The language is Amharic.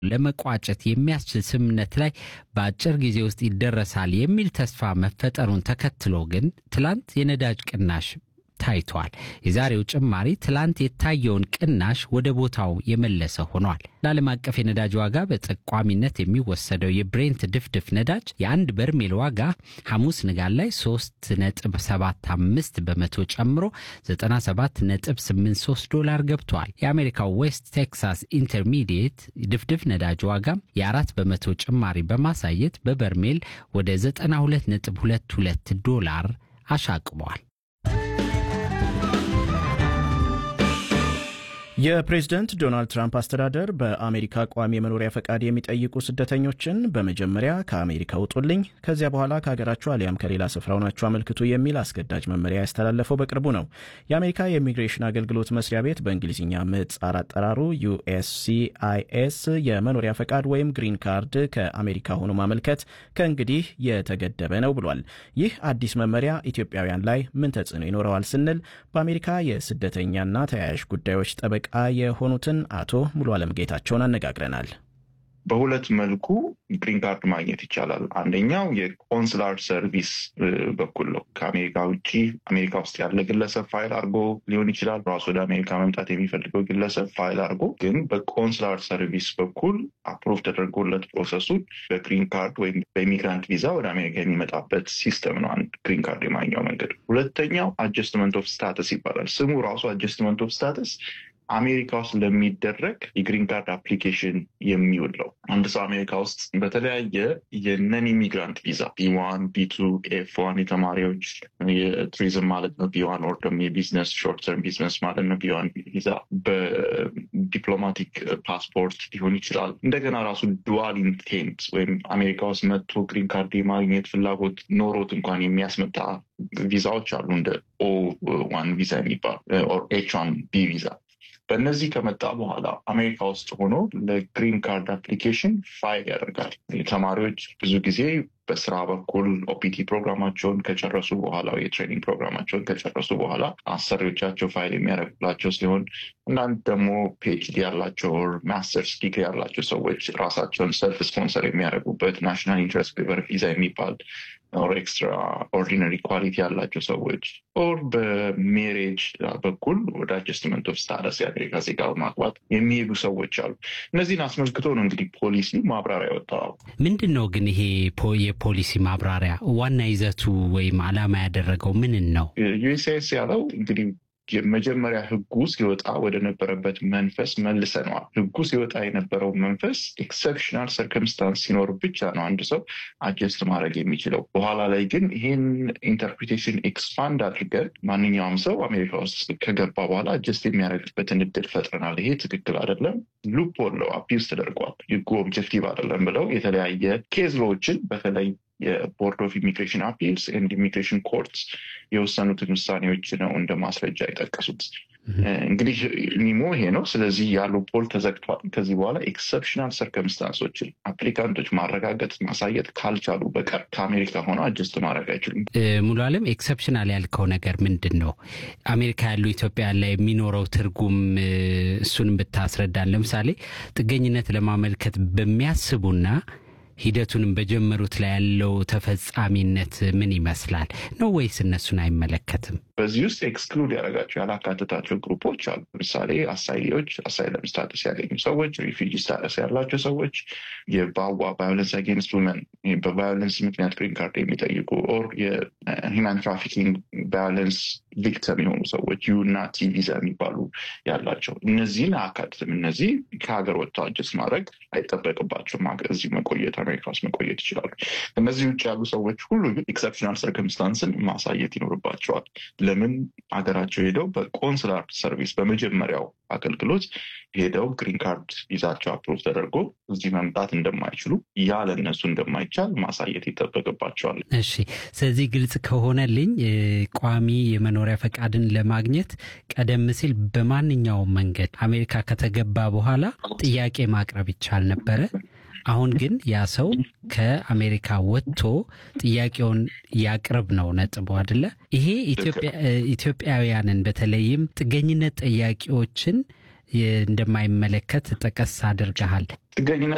ለመቋጨት የሚያስችል ስምምነት ላይ በአጭር ጊዜ ውስጥ ይደረሳል የሚል ተስፋ መፈጠሩን ተከትሎ ግን ትላንት የነዳጅ ቅናሽ ታይቷል። የዛሬው ጭማሪ ትላንት የታየውን ቅናሽ ወደ ቦታው የመለሰ ሆኗል። ለዓለም አቀፍ የነዳጅ ዋጋ በጠቋሚነት የሚወሰደው የብሬንት ድፍድፍ ነዳጅ የአንድ በርሜል ዋጋ ሐሙስ ንጋት ላይ 3.75 በመቶ ጨምሮ 97.83 ዶላር ገብቷል። የአሜሪካው ዌስት ቴክሳስ ኢንተርሚዲየት ድፍድፍ ነዳጅ ዋጋም የአራት በመቶ ጭማሪ በማሳየት በበርሜል ወደ 92.22 ዶላር አሻቅቧል። የፕሬዝደንት ዶናልድ ትራምፕ አስተዳደር በአሜሪካ ቋሚ የመኖሪያ ፈቃድ የሚጠይቁ ስደተኞችን በመጀመሪያ ከአሜሪካ ውጡልኝ፣ ከዚያ በኋላ ከሀገራችሁ አሊያም ከሌላ ስፍራ ሆናችሁ አመልክቱ የሚል አስገዳጅ መመሪያ ያስተላለፈው በቅርቡ ነው። የአሜሪካ የኢሚግሬሽን አገልግሎት መስሪያ ቤት በእንግሊዝኛ ምህጻር አጠራሩ ዩኤስሲአይኤስ የመኖሪያ ፈቃድ ወይም ግሪን ካርድ ከአሜሪካ ሆኖ ማመልከት ከእንግዲህ የተገደበ ነው ብሏል። ይህ አዲስ መመሪያ ኢትዮጵያውያን ላይ ምን ተጽዕኖ ይኖረዋል ስንል በአሜሪካ የስደተኛና ተያያዥ ጉዳዮች ጠበቃ የሆኑትን አቶ ሙሉ አለም ጌታቸውን አነጋግረናል። በሁለት መልኩ ግሪን ካርድ ማግኘት ይቻላል። አንደኛው የኮንስላር ሰርቪስ በኩል ነው። ከአሜሪካ ውጭ አሜሪካ ውስጥ ያለ ግለሰብ ፋይል አድርጎ ሊሆን ይችላል። ራሱ ወደ አሜሪካ መምጣት የሚፈልገው ግለሰብ ፋይል አድርጎ ግን በኮንስላር ሰርቪስ በኩል አፕሮቭ ተደርጎለት ፕሮሰሱን በግሪን ካርድ ወይም በኢሚግራንት ቪዛ ወደ አሜሪካ የሚመጣበት ሲስተም ነው። አንድ ግሪን ካርድ የማግኘው መንገድ። ሁለተኛው አጀስትመንት ኦፍ ስታተስ ይባላል። ስሙ ራሱ አጀስትመንት ኦፍ ስታተስ አሜሪካ ውስጥ ለሚደረግ የግሪን ካርድ አፕሊኬሽን የሚውል ነው። አንድ ሰው አሜሪካ ውስጥ በተለያየ የነን ኢሚግራንት ቪዛ ቢዋን፣ ቢቱ፣ ኤፍ ዋን የተማሪዎች የቱሪዝም ማለት ነው። ቢዋን ኦር ደግሞ የቢዝነስ ሾርት ተርም ቢዝነስ ማለት ነው። ቢዋን ቪዛ በዲፕሎማቲክ ፓስፖርት ሊሆን ይችላል። እንደገና ራሱ ዱዋል ኢንቴንት ወይም አሜሪካ ውስጥ መጥቶ ግሪን ካርድ የማግኘት ፍላጎት ኖሮት እንኳን የሚያስመጣ ቪዛዎች አሉ እንደ ኦ ዋን ቪዛ የሚባል ኦር ኤች ዋን ቢ ቪዛ በእነዚህ ከመጣ በኋላ አሜሪካ ውስጥ ሆኖ ለግሪን ካርድ አፕሊኬሽን ፋይል ያደርጋል። ተማሪዎች ብዙ ጊዜ በስራ በኩል ኦፒቲ ፕሮግራማቸውን ከጨረሱ በኋላ የትሬኒንግ ፕሮግራማቸውን ከጨረሱ በኋላ አሰሪዎቻቸው ፋይል የሚያደርጉላቸው ሲሆን አንዳንድ ደግሞ ፒኤችዲ ያላቸው ማስተርስ ዲግሪ ያላቸው ሰዎች ራሳቸውን ሰልፍ ስፖንሰር የሚያደርጉበት ናሽናል ኢንትረስት ፔፐር ቪዛ የሚባል ኦር ኤክስትራ ኦርዲነሪ ኳሊቲ ያላቸው ሰዎች ኦር በሜሬጅ በኩል ወደ አጀስትመንት ኦፍ ስታተስ የአሜሪካ ዜጋ በማግባት የሚሄዱ ሰዎች አሉ። እነዚህን አስመልክቶ ነው እንግዲህ ፖሊሲ ማብራሪያ ወጣው። ምንድን ነው ግን ይሄ የፖሊሲ ማብራሪያ ዋና ይዘቱ ወይም ዓላማ ያደረገው ምንን ነው? ዩኤስኤስ ያለው እንግዲህ የመጀመሪያ ህጉ ሲወጣ ወደ ነበረበት መንፈስ መልሰነዋል። ህጉ ሲወጣ የነበረው መንፈስ ኤክሰፕሽናል ሰርከምስታንስ ሲኖር ብቻ ነው አንድ ሰው አጀስት ማድረግ የሚችለው። በኋላ ላይ ግን ይህን ኢንተርፕሪቴሽን ኤክስፓንድ አድርገን ማንኛውም ሰው አሜሪካ ውስጥ ከገባ በኋላ አጀስት የሚያደርግበትን እድል ፈጥረናል። ይሄ ትክክል አይደለም፣ ሉፕ ሆል አቢውስ ተደርጓል፣ ህጉ ኦብጀክቲቭ አይደለም ብለው የተለያየ ኬዝ ሎዎችን በተለይ የቦርድ ኦፍ ኢሚግሬሽን አፒልስ ኤንድ ኢሚግሬሽን ኮርትስ የወሰኑትን ውሳኔዎች ነው እንደ ማስረጃ የጠቀሱት። እንግዲህ ኒሞ ይሄ ነው። ስለዚህ ያለው ፖል ተዘግቷል። ከዚህ በኋላ ኤክሰፕሽናል ሰርከምስታንሶችን አፕሊካንቶች ማረጋገጥ ማሳየት ካልቻሉ በቀር ከአሜሪካ ሆነው አጀስት ማድረግ አይችሉም። ሙሉ አለም ኤክሰፕሽናል ያልከው ነገር ምንድን ነው? አሜሪካ ያሉ ኢትዮጵያ ላይ የሚኖረው ትርጉም እሱንም ብታስረዳን። ለምሳሌ ጥገኝነት ለማመልከት በሚያስቡና ሂደቱንም በጀመሩት ላይ ያለው ተፈጻሚነት ምን ይመስላል ነው ወይስ እነሱን አይመለከትም? በዚህ ውስጥ ኤክስክሉድ ያደረጋቸው ያላካተታቸው ግሩፖች አሉ። ለምሳሌ አሳይሌዎች፣ አሳይለም ስታተስ ያገኙ ሰዎች፣ ሪፊጂ ስታተስ ያላቸው ሰዎች፣ የባዋ ቫዮለንስ አጌንስት ውመን በቫዮለንስ ምክንያት ግሪን ካርድ የሚጠይቁ ኦር የሂማን ትራፊኪንግ ቫዮለንስ ቪክተም የሆኑ ሰዎች ዩ እና ቲ ቪዛ የሚባሉ ያላቸው እነዚህን አያካትትም። እነዚህ ከሀገር ወጥተው አጀስት ማድረግ አይጠበቅባቸውም። እዚህ መቆየት አሜሪካ ውስጥ መቆየት ይችላሉ። እነዚህ ውጭ ያሉ ሰዎች ሁሉ ግን ኤክሰፕሽናል ሰርከምስታንስን ማሳየት ይኖርባቸዋል። ለምን ሀገራቸው ሄደው በኮንስላር ሰርቪስ በመጀመሪያው አገልግሎት ሄደው ግሪን ካርድ ይዛቸው አፕሮቭ ተደርጎ እዚህ መምጣት እንደማይችሉ ያ ለእነሱ እንደማይቻል ማሳየት ይጠበቅባቸዋል። እሺ፣ ስለዚህ ግልጽ ከሆነልኝ ቋሚ የመኖሪያ ፈቃድን ለማግኘት ቀደም ሲል በማንኛውም መንገድ አሜሪካ ከተገባ በኋላ ጥያቄ ማቅረብ ይቻል ነበረ። አሁን ግን ያ ሰው ከአሜሪካ ወጥቶ ጥያቄውን ያቅርብ ነው ነጥቡ አይደለ? ይሄ ኢትዮጵያውያንን በተለይም ጥገኝነት ጠያቂዎችን እንደማይመለከት ጠቀስ አድርገሃል። ጥገኝነት